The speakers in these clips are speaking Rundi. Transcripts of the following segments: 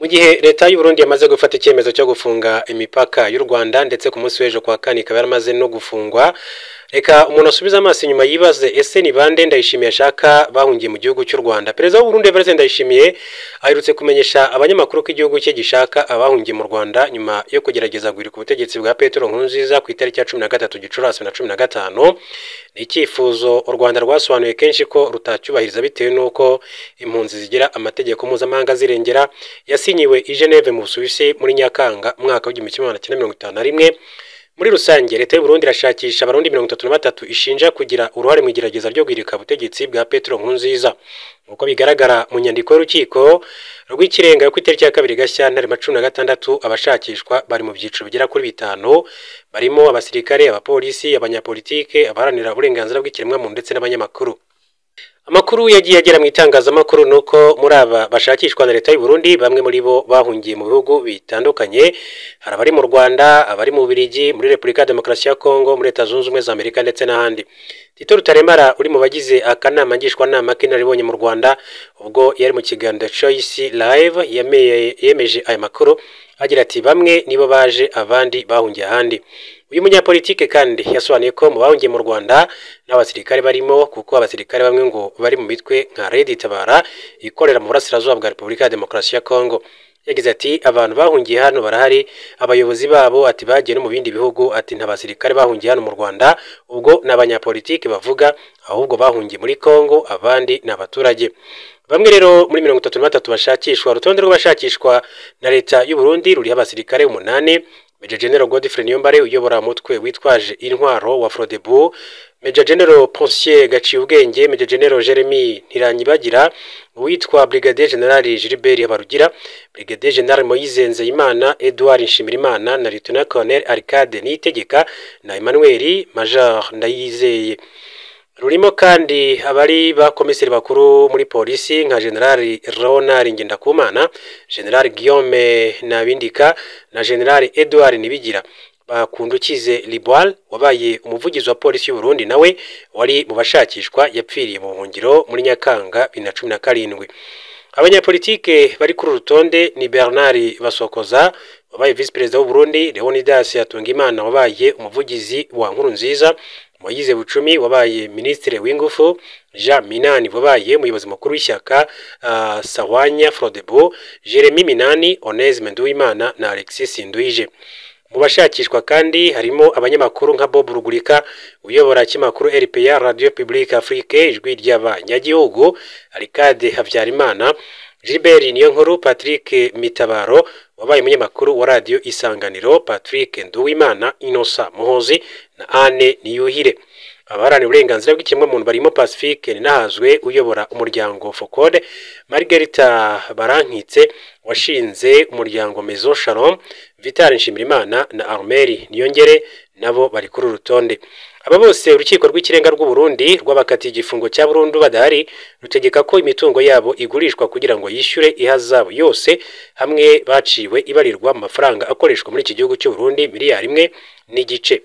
mu gihe leta y'u Burundi yamaze gufata icyemezo cyo gufunga imipaka y'u Rwanda ndetse ku munsi w'ejo kwa kane ikaba yaramaze no gufungwa reka umuntu asubize amaso inyuma yibaze ese ni bande ndayishimiye ashaka bahungiye mu gihugu cy'u Rwanda perezida w'u Burundi Evariste Ndayishimiye aherutse kumenyesha abanyamakuru ko igihugu cye gishaka abahungiye mu Rwanda nyuma yo kugerageza guhirika ubutegetsi bwa Petero Nkurunziza ku itariki ya cumi na gatatu Gicurasi na cumi na gatanu ni icyifuzo u Rwanda rwasobanuye kenshi ko rutacyubahiriza bitewe n'uko impunzi zigira amategeko mpuzamahanga zirengera yasinyiwe i Geneve mu Busuwisi muri Nyakanga umwaka w'igihumbi kimwe magana cyenda mirongo itanu na rimwe muri rusange leta y'u Burundi irashakisha abarundi mirongo itatu na batatu ishinja kugira uruhare mu igerageza ryo guhirika ubutegetsi bwa Petero Nkurunziza nk'uko bigaragara mu nyandiko y'urukiko rw'ikirenga yo ku itariki ya kabiri Gashyantare ma cumi na gatandatu abashakishwa bari mu byiciro bigera kuri bitanu barimo abasirikare abapolisi abanyapolitike abaharanira uburenganzira bw'ikiremwamuntu ndetse n'abanyamakuru amakuru yagiye agera mu itangazamakuru ni uko muri aba bashakishwa na leta y'u Burundi bamwe muri bo bahungiye mu bihugu bitandukanye hari abari mu Rwanda abari mu Bubiligi muri Repubulika ya Demokarasi ya Kongo muri Leta Zunze Ubumwe za Amerika ndetse n'ahandi Tito Rutaremara uri mu bagize akanama ngishwanama k'inararibonye mu Rwanda ubwo yari mu kiganiro Choice Live yemeje aya makuru agira ati bamwe nibo baje abandi bahungiye ahandi uyu munyapolitike kandi yasobanuye ko mu bahungiye mu Rwanda n'abasirikare barimo kuko abasirikare bamwe ngo bari mu mitwe nka Red Tabara ikorera mu burasirazuba bwa Repubulika ya Demokarasi ya Kongo yagize ati abantu bahungiye hano barahari abayobozi babo ati bagiye no mu bindi bihugu ati nta basirikare bahungiye hano mu Rwanda ubwo ni abanyapolitike bavuga ahubwo bahungiye muri Kongo abandi ni abaturage bamwe rero muri mirongo itatu na batatu bashakishwa urutonde rw'abashakishwa na leta y'u Burundi ruriho abasirikare umunani Major General Godfrey Niyombare uyobora umutwe witwaje intwaro wa Frodebu Major General Ponsier Gaciubwenge Major General Jeremy Ntiranyibagira uwitwa Brigadier General Gilbert Habarugira Brigadier General Moise Nzeyimana Edouard Nshimirimana na Lieutenant Colonel Arcade Niyitegeka na Emmanuel Major Ndayizeye rurimo kandi abari ba komiseri bakuru muri polisi nka generali Ronald Ngendakumana generali Guillaume Nabindika na generali Edouard Nibigira bakundukize Liboire wabaye umuvugizi wa polisi y'u Burundi nawe wari mu bashakishwa yapfiriye mu buhungiro muri Nyakanga bibiri na cumi na karindwi abanyapolitike bari kuri rutonde ni Bernard Basokoza wabaye visi perezida w'u Burundi Leonidas Hatungimana wabaye umuvugizi wa Nkurunziza Moyize Bucumi wabaye minisitiri w'ingufu Jean Minani wabaye umuyobozi mukuru w'ishyaka uh, Sawanya Frodebo Jeremy Minani Onesme Nduwimana na Alexis Nduije mu bashakishwa kandi harimo abanyamakuru nka Bob Rugurika uyobora kimakuru RPA Radio Publique Afrique ijwi ry'abanyagihugu Arcade Habyarimana Gilbert Niyonkuru Patrick Mitabaro wabaye umunyamakuru wa radio Isanganiro Patrick Nduwimana Inosa Muhozi na Anne Niyuhire abaharanira uburenganzira bw'ikiremwamuntu barimo Pacifique Ninahazwe uyobora umuryango Focode Margarita Barankitse washinze umuryango Maison Shalom Vital Nshimirimana na Armeri Niyongere nabo bari kuri urutonde aba bose urukiko rw'ikirenga rw'u Burundi rwabakatiye igifungo cya burundu badahari rutegeka ko imitungo yabo igurishwa kugira ngo yishyure ihazabu yose hamwe baciwe ibarirwa mu mafaranga akoreshwa muri iki gihugu cy'u Burundi miliyari imwe n'igice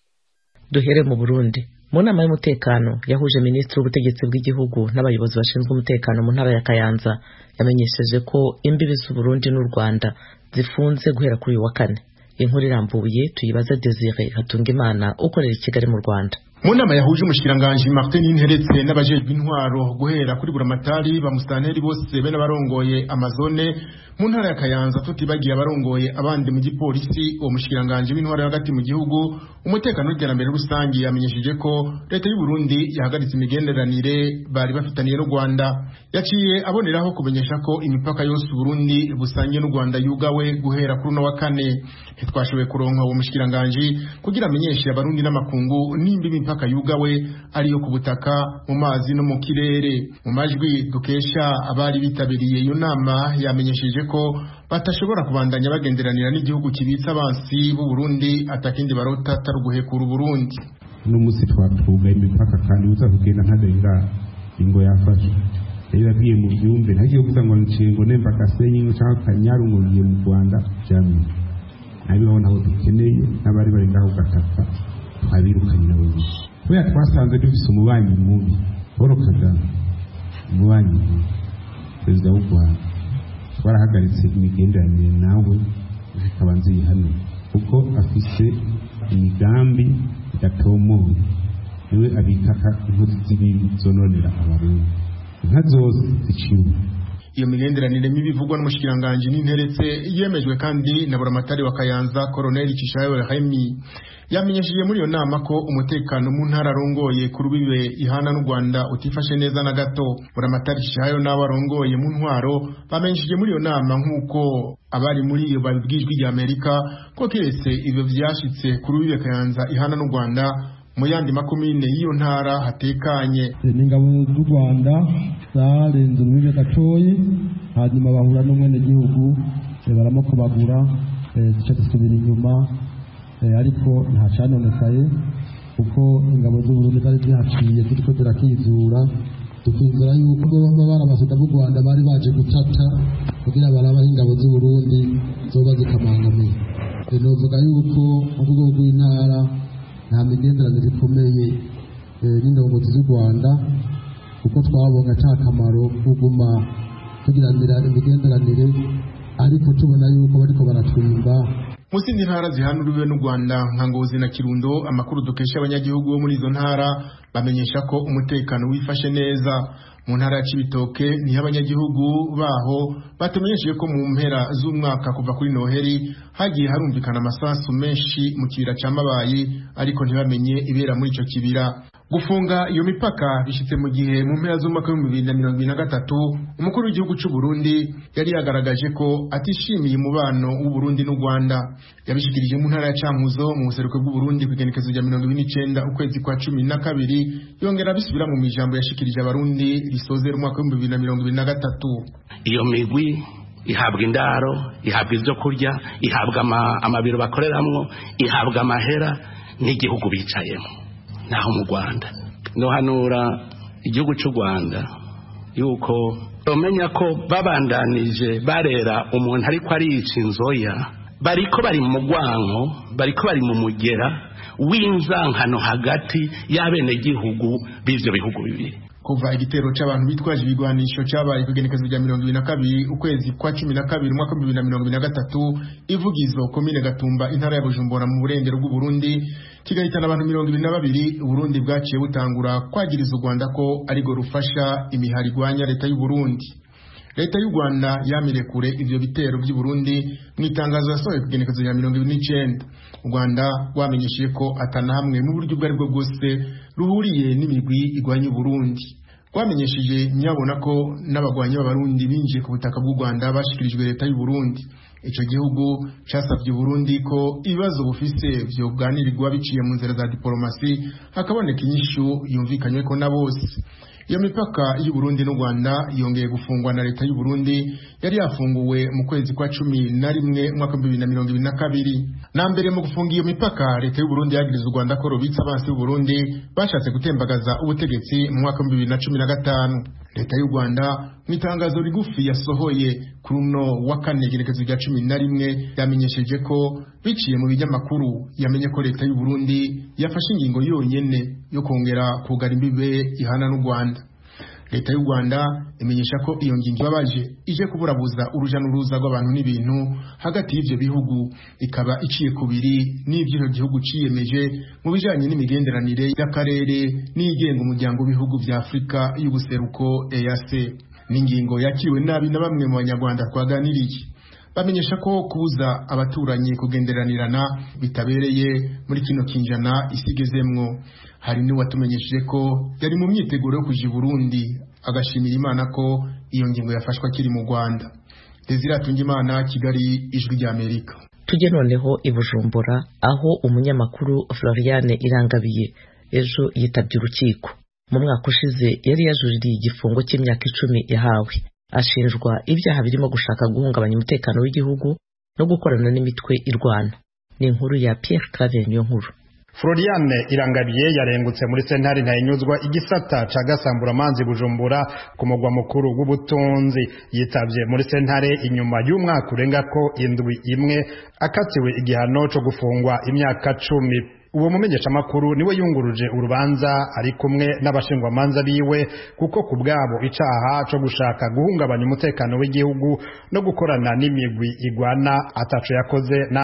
duhere mu Burundi mu nama y'umutekano yahuje minisitiri w'ubutegetsi bw'igihugu n'abayobozi bashinzwe umutekano mu ntara ya Kayanza yamenyesheje ko imbibi z'u Burundi n'u Rwanda zifunze guhera kuri uyu wa kane inkuru irambuye tuyibaze Desire Hatungimana ukorera i Kigali mu Rwanda mu nama yahuje umushikiranganji Martin Interetse n'abajejwe intwaro guhera kuri buramatari bamusanteri bose be n'abarongoye amazone mu ntara ya Kayanza tutibagiye abarongoye abandi mu gipolisi uwo mushikiranganji w'intwaro hagati mu gihugu umutekano n'iterambere rusange yamenyesheje ko leta y'u Burundi yahagaritse imigenderanire bari bafitaniye n'u Rwanda yaciye aboneraho kumenyesha ko imipaka yose u Burundi busangiye n'u Rwanda yugawe guhera kuri uno wa kane ntitwashoboye kuronka uwo mushikiranganji kugira amenyeshe abarundi n'amakungu nimba imipaka yugawe ariyo ku butaka mu mazi no mu kirere mu majwi dukesha abari bitabiriye iyo nama yamenyesheje ko batashobora kubandanya bagenderanira n'igihugu kibitsa abansi b'u Burundi atakindi barota atari uguhekura Burundi uno munsi twatugaye imipaka kandi uza kugenda ntarenga ingo yafashe rero yagiye mu byumve ntagiye kuvuga ngo nshingo nemba gasenyi cyangwa kanyaru ngo ngiye mu Rwanda byamye nabibona aho dukeneye n'abari bari ngaho gataka twabirukanye nabo gusa kubera twasanze dufise umubanyi mubi Paul Kagame umubanyi mubi perezida w'u Rwanda twarahagaritse imigenderanire nawe zikaba nzihano kuko afise imigambi idatomoye niwe abikaka inkozi z'ibibi zononera abarundi inka zose ziciwe iyo migenderanire mibi ivugwa n'umushikiranganji n'interetse yemejwe kandi na buramatari wa kayanza koroneli cishayo rehemi yamenyesheje muri iyo nama ko umutekano mu ntara arongoye ku rubibe ihana n'u rwanda utifashe neza na gato buramatari cishayo n'abo arongoye mu ntwaro bamenyesheje muri iyo nama nk'uko abari muri iyo babibwijwe rya amerika ko keretse ivyo vyashitse ku rubibe kayanza ihana n'u rwanda mu yandi makomine y'iyo ntara hatekanye n'ingabo z'u rwanda zarenze urubibe gatoyi hanyuma bahura n'umwenegihugu baramukobagura duca dusubira inyuma ariko nta canonekaye kuko ingabo z'uburundi zari zihaciye ziriko zirakizura tukizera yuko baba barabasada b'u rwanda bari baje gutata kugira barabaho ingabo z'uburundi zoba zikamangamiye novuga yuko mu rwego rw'intara nta migenderanire ikomeye n'indongozi z'u rwanda kuko twabonye ata kamaro kuguma tugiranira imigenderanire ariko tubona yuko bariko baratwimba mu zindi ntara zihanuriwe n'u rwanda nka ngozi na kirundo amakuru dukesha abanyagihugu bo muri izo ntara bamenyesha ko umutekano wifashe neza mu ntara ya cibitoke niho abanyagihugu baho batumenyesheje ko mu mpera z'umwaka kuva kuri noheri hagiye harumvikana amasasu menshi mu kibira ca mabayi ariko ntibamenye ibera muri ico kibira gufunga iyo mipaka bishitse mu gihe mu mpera z'umwaka w'ibihumbi bibiri na mirongo ibiri na gatatu umukuru w'igihugu c'u Burundi yari yagaragaje ko atishimiye umubano w'u Burundi n'u Rwanda yabishikirije mu ntara ya Cankuzo mu buseruko bw'u Burundi ku igenekezo rya mirongo ibiri n'icenda ukwezi kwa cumi na kabiri yongera abisubira mu mijambo yashikirije abarundi risozera umwaka w'ibihumbi bibiri na mirongo ibiri na gatatu iyo migwi ihabwa indaro ihabwa ibyo kurya ihabwa amabiro bakoreramwo ihabwa amahera n'igihugu bicayemo naho mu rwanda nohanura igihugu cy'u rwanda yuko bamenya ko babandanije barera umuntu ariko ariyica inzoya bariko bari mu mugwanko bariko bari mu mugera w'inzankano hagati y'abenegihugu b'ivyo bihugu bibiri kuva igitero c'abantu bitwaje ibigwanisho cabaye ku igenekezo rya mirongo ibiri na kabiri ukwezi kwa cumi na kabiri umwaka w'ibihumbi bibiri na mirongo ibiri na gatatu ivugizo komine gatumba intara ya bujumbura mu burengero bw'uburundi kigahitana abantu mirongo ibiri na babiri uburundi bwaciye butangura kwagiriza u rwanda ko arirwo rufasha imihari igwanya leta y'uburundi leta y'u rwanda yamire kure ivyo bitero by'i burundi mu itangazo yasohoye ku igenekezo rya mirongo ibiri n'icenda u rwanda rwamenyesheje ko atana hamwe mu buryo ubwo aribwo bwose ruhuriye n'imigwi igwanya uburundi rwamenyesheje nyabona ko n'abagwanyi b'abarundi binjiye ku butaka bw'u rwanda bashikirijwe leta y'u burundi ico gihugu casavye uburundi ko ibibazo bufise vyoganirirwa biciye mu nzira za diplomasi hakaboneka inyishu yumvikanyweko na bose iyo mipaka y'u Burundi n'u Rwanda yongeye gufungwa na leta y'u Burundi yari yafunguwe mu kwezi kwa cumi na rimwe umwaka w'ibihumbi bibiri na mirongo ibiri na kabiri na mbere mu gufunga iyo mipaka leta y'u Burundi yagiriza u Rwanda ko rubitse abansi b'u Burundi bashatse gutembagaza ubutegetsi mu mwaka w'ibihumbi bibiri na cumi na gatanu leta y'u Rwanda mu itangazo rigufi yasohoye kuri uno wa kane igenekezo rya cumi na rimwe yamenyesheje ko biciye mu binyamakuru yamenye ko leta y'u Burundi yafashe ingingo yonyene yo kongera kugara imbibe ihana n'u Rwanda leta y'u Rwanda imenyesha ko iyo ngingo ibabaje ije kuburabuza uruja n'uruza rw'abantu n'ibintu hagati y'ivyo bihugu ikaba iciye kubiri n'ivyo icyo gihugu ciyemeje mu bijanye n'imigenderanire y'akarere n'igenga umuryango w'ibihugu vya Afurika y'ubuseruko EAC n'ingingo yakiriwe nabi na bamwe mu banyarwanda twaganiriye bamenyesha ko kubuza abaturanyi kugenderanirana bitabereye muri kino kinjana isigezemwo hari n'uwatumenyesheje ko yari mu myiteguro yo kuja i Burundi agashimira Imana ko iyo ngingo yafashwe akiri mu Rwanda Desire Atungimana Kigali ijwi rya Amerika tujye noneho i Bujumbura aho umunyamakuru Floriane Irangabiye ejo yitabye urukiko mu mwaka ushize yari yajuririye igifungo cy'imyaka icumi yahawe ashinjwa ibyaha birimo gushaka guhungabanya umutekano w'igihugu no gukorana n'imitwe irwana ni inkuru ya Pierre Claver niyo nkuru Floriane Irangabiye yarengutse muri sentare ntayinyuzwa igisata ca Gasamburamanzi Bujumbura ku mugwa mukuru w'ubutunzi yitavye muri sentare inyuma y'umwaka urenga ko indwi imwe akatiwe igihano co gufungwa imyaka cumi uwo mumenyeshamakuru niwe yunguruje urubanza ari kumwe n'abashingwamanza biwe kuko ku bwabo icaha co gushaka guhungabanya umutekano w'igihugu no gukorana n'imigwi igwana ataco yakoze